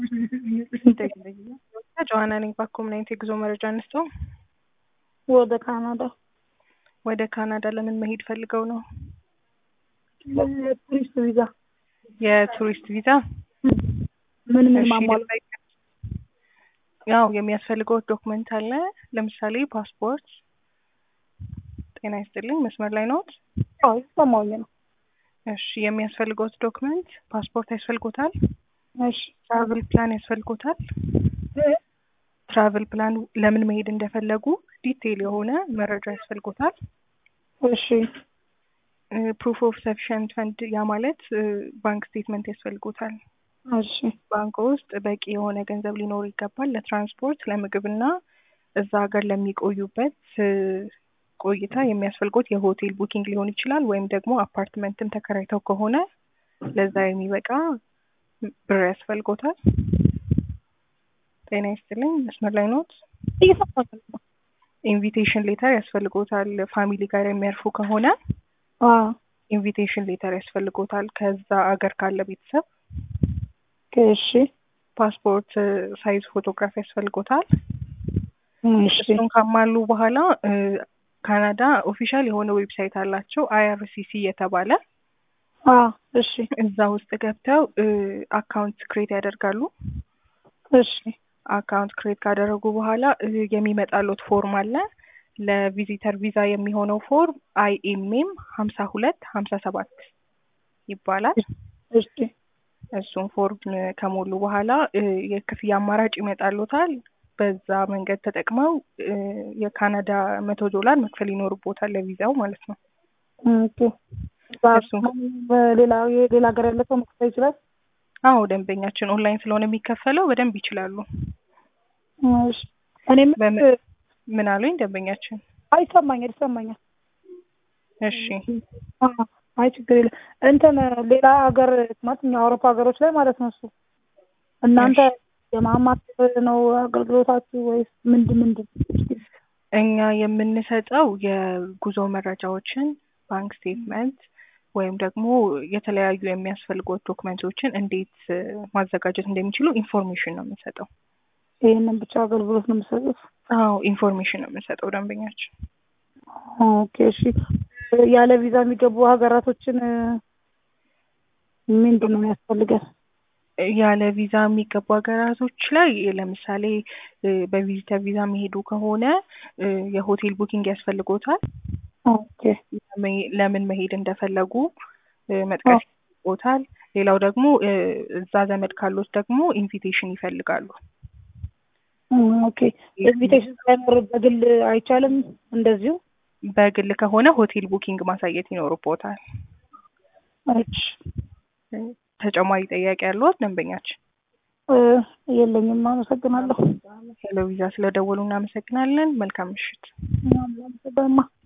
ጆሀና ነኝ በኮምናይት የጉዞ መረጃ አነስተው ወደ ካናዳ ወደ ካናዳ ለምን መሄድ ፈልገው ነው? ለቱሪስት ቪዛ የቱሪስት ቪዛ ምን ምን እሺ፣ ማሟላት? ያው የሚያስፈልገው ዶክመንት አለ። ለምሳሌ ፓስፖርት። ጤና ይስጥልኝ፣ መስመር ላይ ነዎት? አዎ ይሰማኝ ነው። እሺ፣ የሚያስፈልገውት ዶክመንት ፓስፖርት ያስፈልጎታል። እሺ ትራቭል ፕላን ያስፈልጎታል። ትራቭል ፕላን ለምን መሄድ እንደፈለጉ ዲቴይል የሆነ መረጃ ያስፈልጎታል። እሺ ፕሩፍ ኦፍ ሰፊሽንት ፈንድ ያ ማለት ባንክ ስቴትመንት ያስፈልጎታል። እሺ ባንክ ውስጥ በቂ የሆነ ገንዘብ ሊኖር ይገባል ለትራንስፖርት፣ ለምግብና እዛ ሀገር ለሚቆዩበት እ ቆይታ የሚያስፈልጎት የሆቴል ቡኪንግ ሊሆን ይችላል። ወይም ደግሞ አፓርትመንትም ተከራይተው ከሆነ ለዛ የሚበቃ ብር ያስፈልጎታል። ጤና ይስጥልኝ፣ መስመር ላይ ኖት? እየሰማኝ ነው። ኢንቪቴሽን ሌተር ያስፈልጎታል። ፋሚሊ ጋር የሚያርፉ ከሆነ አዎ ኢንቪቴሽን ሌተር ያስፈልጎታል ከዛ አገር ካለ ቤተሰብ። እሺ ፓስፖርት ሳይዝ ፎቶግራፍ ያስፈልጎታል። እሺ እሱን ካሟሉ በኋላ እ ካናዳ ኦፊሻል የሆነ ዌብሳይት አላቸው አይአርሲሲ የተባለ አዎ እሺ እዛ ውስጥ ገብተው እ አካውንት ክሬት ያደርጋሉ። እሺ አካውንት ክሬት ካደረጉ በኋላ እ የሚመጣሎት ፎርም አለ ለቪዚተር ቪዛ የሚሆነው ፎርም አይኤምኤም ሀምሳ ሁለት ሀምሳ ሰባት ይባላል። እሺ እሱን ፎርም ከሞሉ በኋላ እ የክፍያ አማራጭ ይመጣሎታል። በዛ መንገድ ተጠቅመው እ የካናዳ መቶ ዶላር መክፈል ይኖርቦታል ለቪዛው ማለት ነው። ኦኬ በ- እሱን በሌላ የሌላ ሀገር ያለ ሰው መክፈል ይችላል? አዎ ደንበኛችን ኦንላይን ስለሆነ የሚከፈለው በደንብ ይችላሉ። እሺ እኔም በምን- ምን አሉኝ ደንበኛችን? አይሰማኛል ይሰማኛል። እሺ አዎ፣ አይ ችግር የለም። እንትን ሌላ ሀገር ማለት እኛ አውሮፓ ሀገሮች ላይ ማለት ነው እሱ እናንተ የማማከር ነው አገልግሎታችሁ ወይስ ምንድን ምንድን? እኛ የምንሰጠው የጉዞ መረጃዎችን፣ ባንክ ስቴትመንት ወይም ደግሞ የተለያዩ የሚያስፈልጉት ዶክመንቶችን እንዴት እ ማዘጋጀት እንደሚችሉ ኢንፎርሜሽን ነው የምንሰጠው። ይህንን ብቻ አገልግሎት ነው የምትሰጡት? አዎ ኢንፎርሜሽን ነው የምንሰጠው ደንበኛችን። ኦኬ እሺ። ያለ ቪዛ የሚገቡ ሀገራቶችን እ ምንድን ነው የሚያስፈልገን? ያለ ቪዛ የሚገቡ ሀገራቶች ላይ ለምሳሌ እ በቪዚተር ቪዛ የሚሄዱ ከሆነ እ የሆቴል ቡኪንግ ያስፈልጎታል። ኦኬ ለመ- ለምን መሄድ እንደፈለጉ እ መጥቀስ ይኖርቦታል። ሌላው ደግሞ እ እዛ ዘመድ ካሉት ደግሞ ኢንቪቴሽን ይፈልጋሉ። ኦኬ ኢንቪቴሽን ሳይኖር በግል አይቻልም እንደዚሁ? በግል ከሆነ ሆቴል ቡኪንግ ማሳየት ይኖርቦታል። እሺ እ ተጨማሪ ጥያቄ ያለዎት ደንበኛችን? እ የለኝም። አመሰግናለሁ። ሄሎ ቪዛ ስለደወሉ እናመሰግናለን። መልካም ምሽት። አመሰግናለሁ።